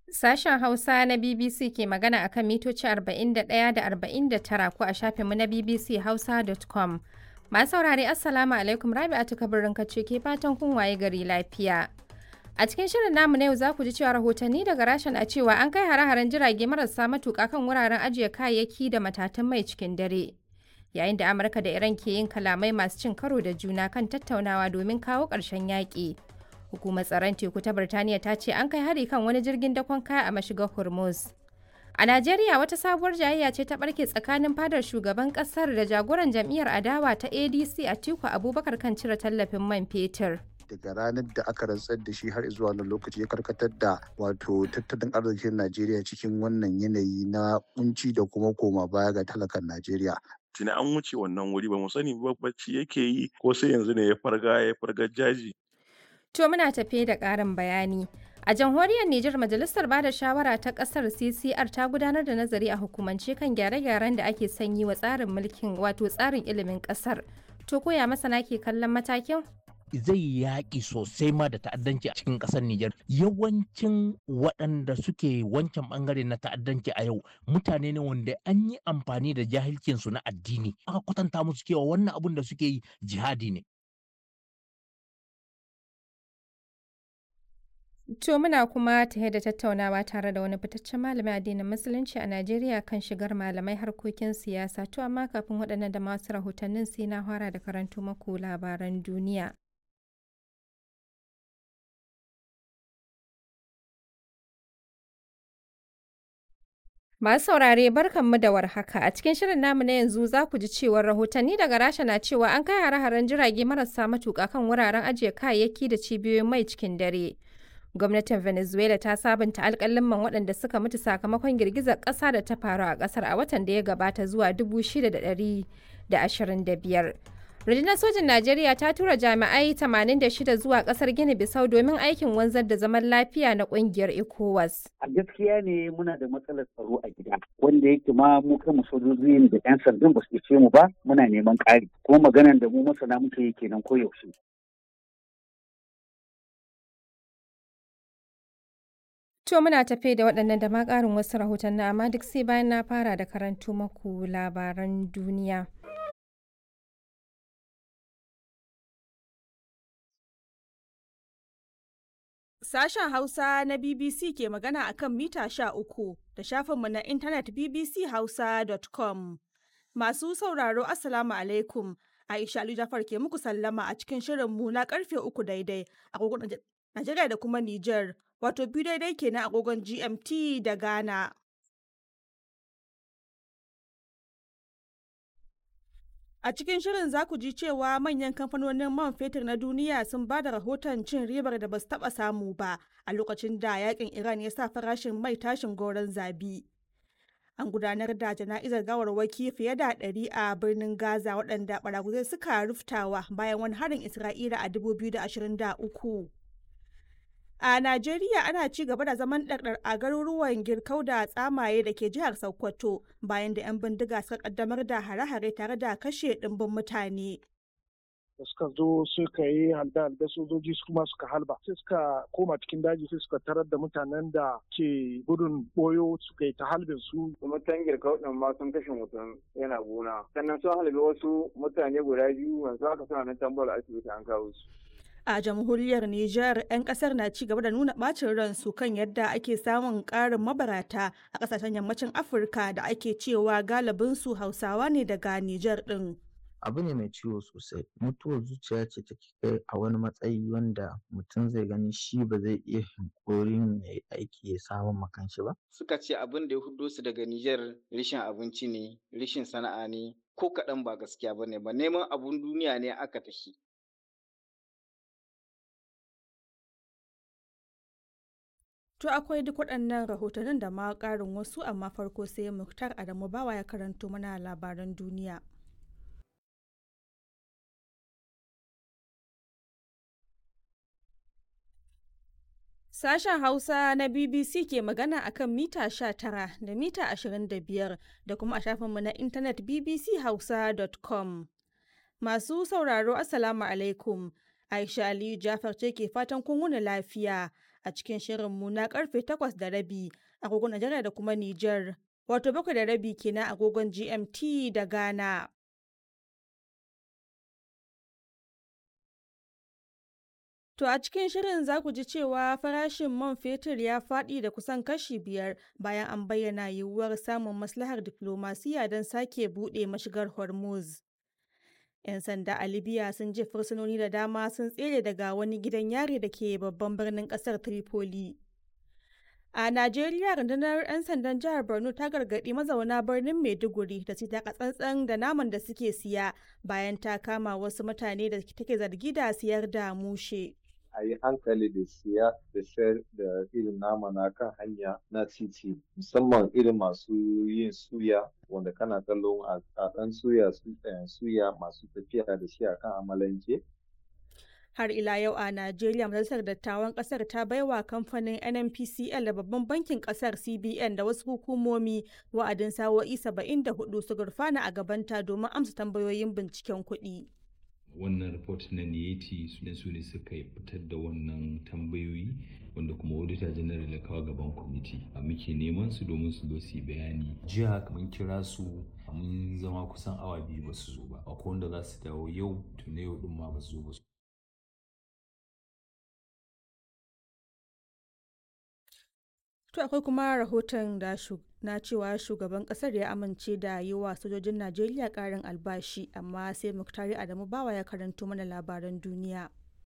Sashen Hausa na BBC ke magana akan mitoci 41 da 49 ko a shafinmu na bbchausa.com. Masu saurare Assalamu alaikum Rabi'atu kabirin kace ke fatan kun waye gari lafiya. A cikin shirin namu na yau za ku ji cewa rahotanni daga rashin a cewa an kai hare-haren jirage marasa matuƙa kan wuraren ajiye kayayyaki da matatan mai cikin dare. Yayin da Amurka da Iran ke yin kalamai masu cin karo da juna kan tattaunawa domin kawo ƙarshen yaƙi. Hukumar tsaron teku ta Birtaniya ta ce an kai hari kan wani jirgin dakon kaya a mashigar Hormuz. A Najeriya wata sabuwar jayayya ce ta barke tsakanin fadar shugaban kasar da jagoran jam'iyyar adawa ta ADC Atiku Abubakar kan cire tallafin man fetur. daga ranar da aka rantsar da shi har zuwa wannan lokaci ya karkatar da wato tattalin arzikin Najeriya cikin wannan yanayi na kunci da kuma koma baya ga talakan Najeriya. tuni an wuce wannan wuri ba mu sani ba bacci yake yi ko sai yanzu ne ya farga ya farga jaji To muna tafe da ƙarin bayani. A jamhuriyar Nijar Majalisar Bada Shawara ta ƙasar CCR ta gudanar da nazari a hukumance kan gyare-gyaren da ake sanyi wa tsarin mulkin wato tsarin ilimin ƙasar. To koya masana ke kallon matakin? zai yaƙi sosai ma da ta'addanci a cikin ƙasar Nijar. Yawancin waɗanda suke wancan ɓangare na ta'addanci a yau mutane ne wanda an yi amfani da jahilcinsu na addini. Aka kwatanta musu cewa wannan abun da suke yi jihadi ne. To muna kuma tare da tattaunawa tare da wani fitaccen malamin addinin Musulunci a Najeriya kan shigar malamai harkokin siyasa. To amma kafin waɗannan da masu rahotannin sai na fara da karanto maku labaran duniya. Masu saurare barkanmu da warhaka a cikin shirin namu na yanzu za ku ji cewar rahotanni daga Rasha na cewa an kai hare-haren jirage marasa matuƙa kan wuraren ajiye kayayyaki da cibiyoyin mai cikin dare. Gwamnatin Venezuela ta sabunta alƙaliman waɗanda suka mutu sakamakon girgizar ƙasa da ta faru a ƙasar a watan da ya gabata zuwa 6,125. Rundunar sojin Najeriya ta tura jami'ai 86 zuwa kasar Gini Bisau domin aikin wanzar da zaman lafiya na kungiyar ECOWAS. A gaskiya ne muna da matsalar tsaro a gida wanda yake ma mu kanmu sojojin da 'yan sandan ba su ce mu ba muna neman ƙari kuma maganan da mu masana muke yi kenan koyaushe. To muna tafe da waɗannan da ma ƙarin wasu rahotanni amma duk sai bayan na fara da karanto maku labaran duniya. Sashen Hausa na BBC ke magana a kan mita sha uku da shafinmu na intanet bbchausa.com. Masu sauraro Assalamu alaikum. Aisha Ali Jafar ke muku sallama a cikin shirinmu na karfe uku daidai agogon Najeriya da kuma Nijar, wato biyu daidai kenan agogon GMT da Ghana. A cikin shirin za ku ji cewa manyan kamfanonin man fetur na duniya sun ba da rahoton cin ribar da ba su taɓa samu ba a lokacin da yakin Iran ya sa farashin mai tashin goron zabi. An gudanar da jana'izar gawarwaki fiye da ɗari a birnin Gaza waɗanda ɓaraguzai suka ruftawa bayan wani harin Isra'ila a 2023. A Najeriya ana ci gaba da zaman ɗarɗar a garuruwan Girkau da Tsamaye da ke jihar Sokoto bayan da 'yan bindiga suka kaddamar da hare-hare tare da kashe ɗimbin mutane. da suka zo suka yi halda da sojoji kuma suka halba sai suka koma cikin daji sai suka tarar da mutanen da ke gudun boyo suka yi ta halbin su mutan girkau din ma sun kashe mutum yana gona sannan sun halbe wasu mutane guda biyu yanzu haka suna nan tambar asibiti an kawo su a jamhuriyar Nijar 'yan kasar na ci gaba da nuna bacin ransu kan yadda ake samun karin mabarata a kasashen yammacin Afirka da ake cewa galibinsu Hausawa ne daga Nijar din. abu ne mai ciwo sosai mutuwar zuciya ce take kai a wani matsayi wanda mutum zai gani shi ba zai iya hankorin ya yi aiki ya samun makanshi ba suka ce abin da ya hudo su daga Nijar rishin abinci ne rishin sana'a ne ko kaɗan ba gaskiya ba ne ba neman abun duniya ne aka tafi To akwai duk waɗannan rahotannin da ma ƙarin wasu amma farko sai Muktar Adamu Bawa ya karanto mana labaran duniya. Sashen Hausa na BBC ke magana a kan mita 19 da mita 25 da kuma a shafinmu na intanet bbchausa.com. Masu sauraro Assalamu alaikum. Aisha Aliyu Jafar ce ke fatan kun wuni lafiya a cikin shirinmu na karfe takwas da rabi agogon Najeriya da kuma Nijar. Wato bakwai da rabi kenan agogon GMT da Ghana. To a cikin shirin za ku ji cewa farashin man fetur ya faɗi da kusan kashi biyar bayan an bayyana yiwuwar samun maslahar diflomasiyya don sake buɗe mashigar Hormuz. 'Yan sanda a Libya sun je fursunoni da dama sun tsere daga wani gidan yari da ke babban birnin ƙasar Tripoli. A Najeriya rundunar 'yan sandan jihar Borno ta gargaɗi mazauna birnin Maiduguri da su taka tsantsan da naman da suke siya bayan ta kama wasu mutane da take zargi da siyar da mushe. a yi hankali da siya da sayar da irin nama na kan hanya na titi musamman irin masu yin suya wanda kana kallon a ɗan suya suya masu tafiya da shi a kan amalanke har ila yau a Najeriya majalisar dattawan kasar ta baiwa kamfanin NNPCL da babban bankin kasar CBN da wasu hukumomi wa'adin sawo'i 74 su gurfana a gabanta domin amsa tambayoyin binciken kuɗi. wannan report na niyeti su su ne suka fitar da wannan tambayoyi wanda kuma auditor general ya kawo gaban kwamiti a muke neman su domin su zo su yi bayani jiya mun kira su mun zama kusan awa biyu ba su zo ba akwai wanda za su dawo yau to na yau din ma ba su zo ba To akwai kuma rahoton da na cewa shugaban kasar ya amince da yi wa sojojin Najeriya karin albashi amma sai Muktari Adamu Bawa ya karanto mana labaran duniya.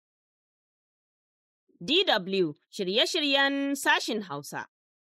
DW shirye-shiryen sashin Hausa.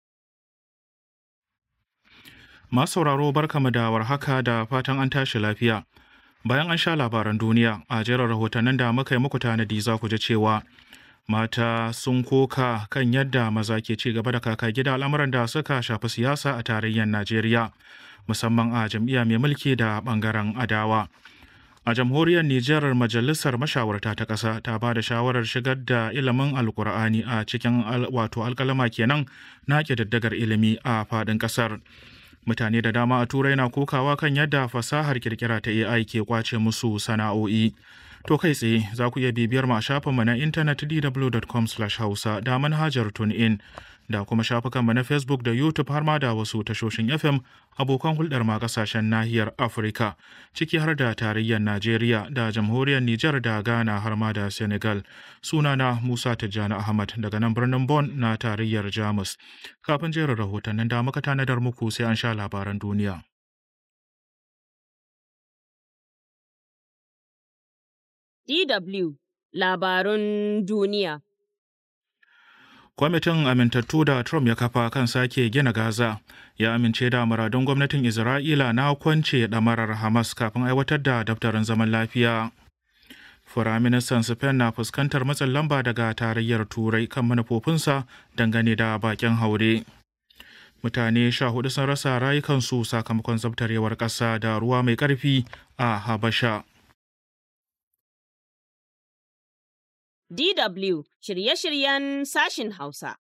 Masu sauraro barkamu da warhaka da fatan an tashi lafiya. Bayan an sha labaran duniya a jerin rahotannin da muka yi muku tanadi za ku ji cewa mata sun koka kan yadda maza ke ci gaba da kaka gida al'amuran da suka shafi siyasa a tarayyar Najeriya, musamman a jam'iyya mai mulki da bangaren adawa. A jamhuriyar Nijar Majalisar Mashawarta ta ƙasa ta ba da shawarar shigar da ilimin Alƙur'ani a cikin wato alƙalama kenan na ƙididdigar ilimi a faɗin ƙasar. Mutane da dama a Turai na kokawa kan yadda fasahar kirkira ta AI ke kwace musu sana'o'i. To kai tsaye za ku iya bibiyar mu a shafinmu na intanet dw.com hausa da manhajar TuneIn da kuma shafukanmu na Facebook da YouTube har ma da wasu tashoshin FM abokan hulɗar ma kasashen nahiyar Afirka ciki har da tarayyar Najeriya da jamhuriyar Nijar da Ghana har ma da Senegal. Sunana Musa Tijjani Ahmad daga nan birnin Bon na tarayyar Jamus. Kafin jerin rahotannin da muka tanadar muku sai an sha labaran duniya. DW Labarun Duniya. Kwamitin amintattu da Trump ya kafa kan sake gina Gaza ya amince da muradun gwamnatin Isra'ila na kwance ɗamarar Hamas kafin aiwatar da daftarin zaman lafiya. Firaministan Spain na fuskantar matsin lamba daga tarayyar Turai kan manufofinsa dangane da bakin haure. Mutane sha hudu sun rasa rayukansu sakamakon zabtarewar ƙasa da ruwa mai ƙarfi a Habasha. DW shirye-shiryen sashin Hausa.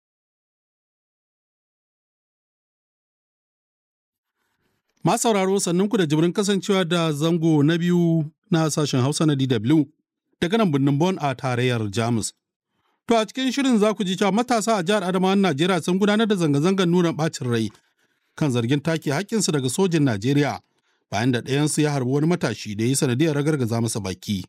Ma sauraro sannan ku da jibrin kasancewa da zango na biyu na sashen Hausa na DW daga nan birnin Bon a tarayyar Jamus. To a cikin shirin za ku ji cewa matasa a jihar Adamawa Najeriya sun gudanar da zanga-zangar nuna ɓacin rai kan zargin take haƙƙinsu daga sojin Najeriya bayan da ɗayansu ya harbi wani matashi da ya yi sanadiyar ragargaza masa baki.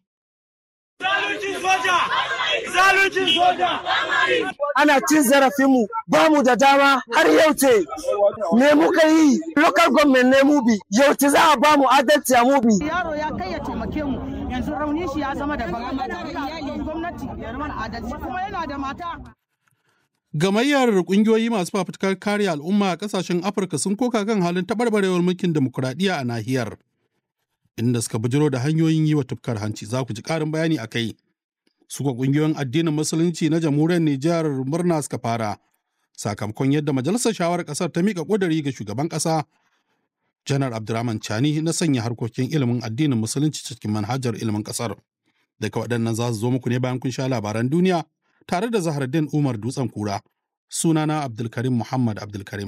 zaluncin soja. Ana cin zarafinmu ba mu da dama har yau ce me muka yi local government ne mu bi yau ce za a ba mu adalci a mu bi. Yaro ya kai ya taimake mu yanzu raunin shi ya zama daban gwamnati ya mana adalci kuma yana da mata. Gamayyar kungiyoyi masu fafutukar kare al'umma a kasashen Afirka sun koka kan halin taɓarɓarewar mulkin demokuraɗiyya a nahiyar. Inda suka bujiro da hanyoyin yi wa tufkar hanci za ku ji ƙarin bayani a kai. suka kungiyoyin addinin musulunci na jamhuriyar Nijar murna suka fara sakamakon yadda majalisar shawarar kasar ta mika ƙuduri ga shugaban ƙasa janar abdurrahman chani na sanya harkokin ilimin addinin musulunci cikin manhajar ilimin ƙasar daga waɗannan za su zo muku ne bayan kun sha labaran duniya tare da zahardin umar dutsen kura sunana abdulkarim muhammad abdulkarim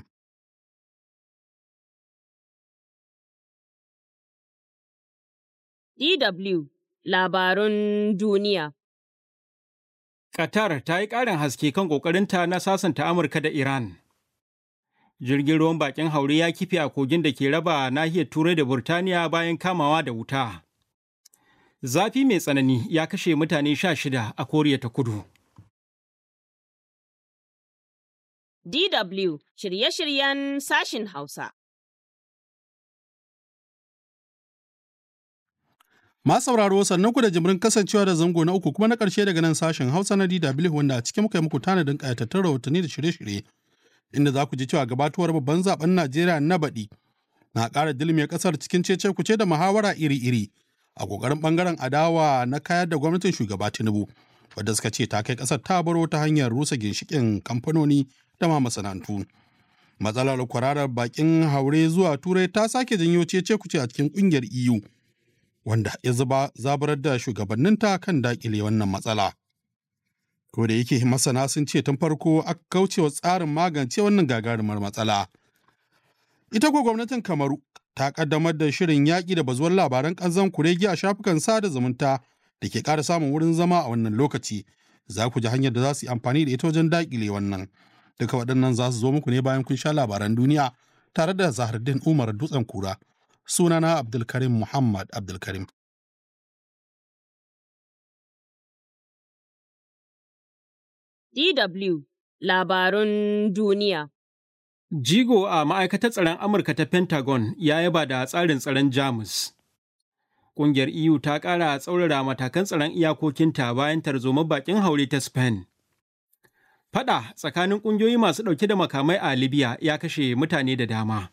DW Labarun Duniya Qatar ta yi ƙarin haske kan ƙoƙarinta na sasanta Amurka da Iran. Jirgin ruwan bakin haure ya kife a kogin da ke raba nahiyar Turai da Burtaniya bayan kamawa da wuta. Zafi mai tsanani ya kashe mutane sha shida a Koriya ta Kudu. DW shirye-shiryen sashin Hausa. Ma sauraro sannan ku da jimirin kasancewa da zango na uku kuma na ƙarshe daga nan sashen Hausa na DW wanda a cikin muka yi muku tanadin ƙayatattun rahotanni da shirye-shirye inda za ku ji cewa gabatuwar babban zaben Najeriya na baɗi na ƙara dilme ƙasar cikin cece kuce da muhawara iri-iri a ƙoƙarin ɓangaren adawa na kayar da gwamnatin shugaba Tinubu wadda suka ce ta kai ƙasar ta baro ta hanyar rusa ginshiƙin kamfanoni da ma masana'antu. Matsalar kwararar bakin haure zuwa Turai ta sake janyo cece kuce a cikin ƙungiyar EU. wanda ya zuba zaburar da shugabanninta kan dakile wannan matsala. Ko da yake masana sun ce tun farko aka kaucewa tsarin magance wannan gagarumar matsala. Ita ko gwamnatin Kamaru ta kaddamar da shirin yaƙi da bazuwar labaran ƙanzan kuregi a shafukan sada zumunta da ke ƙara samun wurin zama a wannan lokaci. Za ku ji hanyar da za su yi amfani da ita wajen daƙile wannan. Duka waɗannan za su zo muku ne bayan kun sha labaran duniya tare da Zahardin Umar Dutsen Kura. sunana Abdulkarim Muhammad Abdulkarim. DW Labarun Duniya Jigo a ma'aikatar tsaron Amurka ta Pentagon ya yaba da tsarin tsaron Jamus. Ƙungiyar EU ta ƙara tsaurara matakan tsaron iyakokinta bayan tarzoma bakin haure ta Spain. Fada tsakanin ƙungiyoyi masu ɗauke da makamai a Libya ya kashe mutane da dama.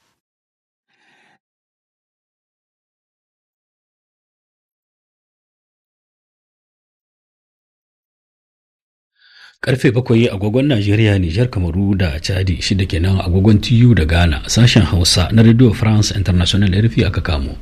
Karfe bakwai agogon Najeriya, Nijar, Kamaru da Chadi shida kenan agogon TU da Ghana sashen Hausa na Radio France International RFI aka kamo.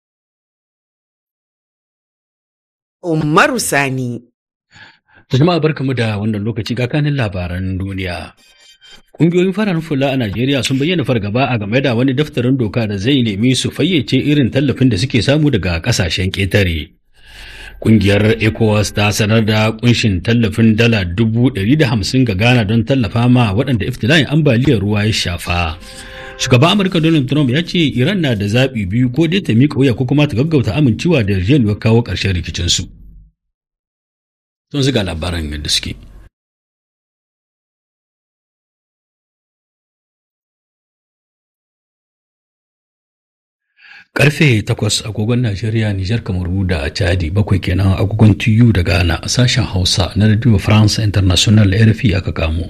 Umaru Sani. Jama'a barkamu da wannan lokaci ga kanin labaran duniya. Ƙungiyoyin fararen fula a Najeriya sun bayyana fargaba a game da wani daftarin doka da zai nemi su fayyace irin tallafin da suke samu daga ƙasashen ƙetare. Ƙungiyar ECOWAS ta sanar da kunshin tallafin dala dubu ɗari da hamsin ga Ghana don tallafa ma waɗanda iftila'in ambaliyar ruwa ya shafa. Shugaban Amurka Donald Trump ya ce Iran na da zaɓi biyu ko dai ta miƙa wuya ko kuma ta gaggauta amincewa da yarjejeniyar kawo ƙarshen rikicinsu. Sun ziga labaran yadda suke. Karfe takwas agogon Najeriya, Nijar, Kamaru da Chadi bakwai kenan agogon TU da Ghana a sashen Hausa na Radio France International RFI aka kamo.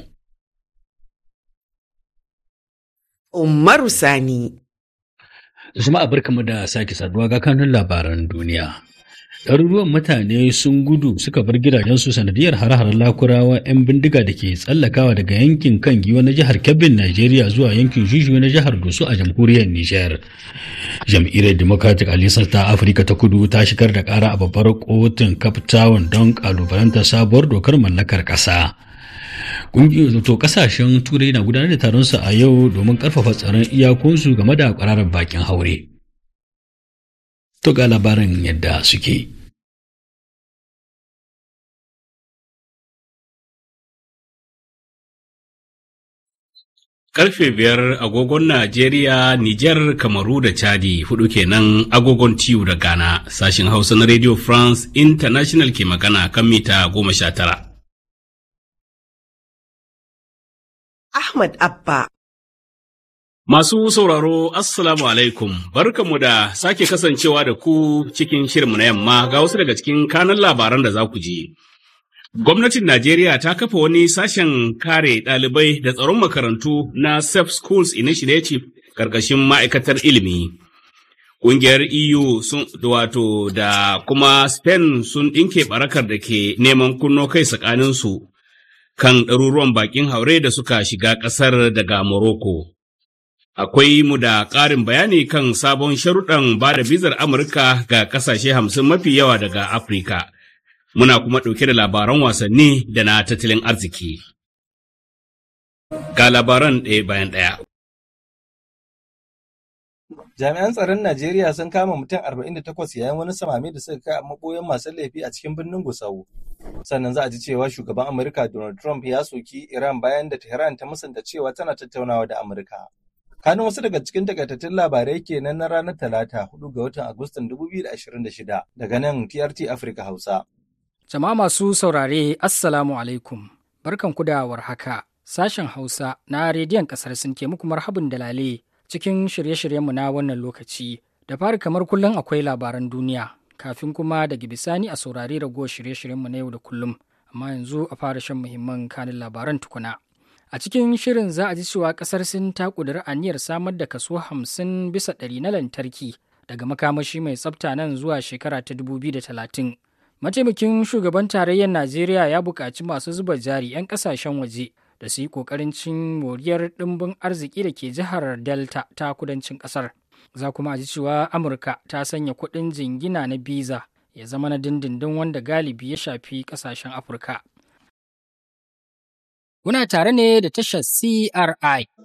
Umaru Sani. Jama'a barkamu da sake saduwa ga kanun labaran duniya. Ɗaruruwan mutane sun gudu suka bar gidajensu sanadiyar hare-haren lakurawa 'yan bindiga da ke tsallakawa daga yankin kan giwa na jihar Kebbin, Najeriya zuwa yankin Juju na jihar Doso a jamhuriyar Nijar. Jam'iyyar Democratic Alliance ta Afirka ta Kudu ta shigar da ƙara a babbar kotun Cape Town don ƙalubalantar sabuwar dokar mallakar ƙasa. to kasashen turai na gudanar da taronsu a yau domin karfafa tsaron iyakunsu game da kwararar bakin haure. To ga labarin yadda suke. Karfe biyar agogon Najeriya, Nijar, Kamaru da Chadi hudu kenan agogon tiyu da Ghana sashin Hausa na Radio France International ke magana kan mita goma sha tara. Ahmad Abba. Masu sauraro, Assalamu alaikum, barkanmu da sake kasancewa da ku cikin shirinmu na yamma ga wasu daga cikin kanan labaran da za ku ji. Gwamnatin Najeriya ta kafa wani sashen kare ɗalibai da tsaron makarantu na Safe Schools Initiative ƙarƙashin ma'aikatar ilimi. Ƙungiyar EU sun wato da kuma Spain sun ɗinke barakar da ke neman kunno kai tsakaninsu. kan ɗaruruwan baƙin haure da suka shiga ƙasar daga Morocco. Akwai mu da ƙarin bayani kan sabon sharuɗan ba da bizar Amurka ga ƙasashe hamsin mafi yawa daga Afirka. Muna kuma ɗauke da labaran wasanni da na tattalin arziki. Ga labaran ɗaya bayan ɗaya. Jami'an tsaron Najeriya sun kama mutum 48 yayin wani samami da suka kai a maboyan masu laifi a cikin birnin Gusau. Sannan za a ji cewa shugaban Amurka Donald Trump ya soki Iran bayan da Tehran ta musanta cewa tana tattaunawa da Amurka. Kanin wasu daga cikin takaitattun labarai kenan na ranar Talata 4 ga watan Agustan 2026 daga nan TRT Africa Hausa. Jama'a masu saurare Assalamu alaikum. Barkan ku da warhaka. Sashen Hausa na rediyon kasar sun ke muku marhabin dalale cikin shirye-shiryenmu na wannan lokaci. Da fari kamar kullum akwai labaran duniya, kafin kuma daga bisani a saurari ragowar shirye-shiryenmu na yau da kullum. Amma yanzu a fara shan muhimman kanin labaran tukuna. A cikin shirin za a ji cewa kasar Sin ta ƙudiri aniyar samar da kaso hamsin bisa ɗari na lantarki daga makamashi mai tsafta nan zuwa shekara ta dubu biyu da talatin. Mataimakin shugaban tarayyar Najeriya ya buƙaci masu zuba jari 'yan ƙasashen waje da su yi ƙoƙarin cin moriyar ɗimbin arziki da ke jihar Delta ta kudancin ƙasar. Za kuma a ji cewa Amurka ta sanya kuɗin jingina na biza ya zama na dindindin wanda galibi ya shafi ƙasashen Afirka. Kuna tare ne da tashar CRI